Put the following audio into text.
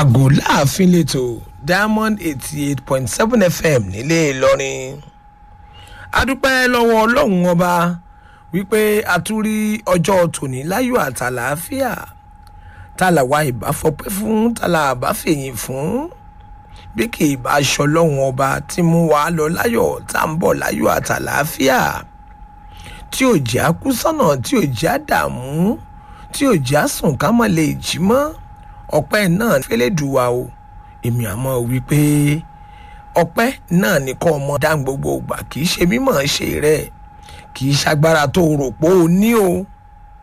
àgò láàfin lẹ́tọ̀ diamond eighty eight point seven fm nílé ìlọrin adúpẹ́ lọ́wọ́ ọlọ́run ọba wípé a tún rí ọjọ́ tòní láyọ̀ àtàlàáfíà tàlàwà ìbáfọpẹ́ fún tàlà àbáfẹ̀yìn fún bí kì í bá aṣọ ọlọ́run ọba tí mú wa lọ láyọ̀ tá à ń bọ̀ láyọ̀ àtàlàáfíà tí ò jẹ́ àkú sọ́nà tí ò jẹ́ àdààmú tí ò jẹ́ àsùn ká mọ̀ lè jí mọ́ ọpẹ́ náà fẹ́lẹ́dùwà o èmi àmọ́ wípé ọpẹ́ náà ní kọ́ ọmọ dá gbogbo ìgbà kì í ṣe mímọ̀ ṣe rẹ̀ kì í ṣagbára tó rò pé o ní o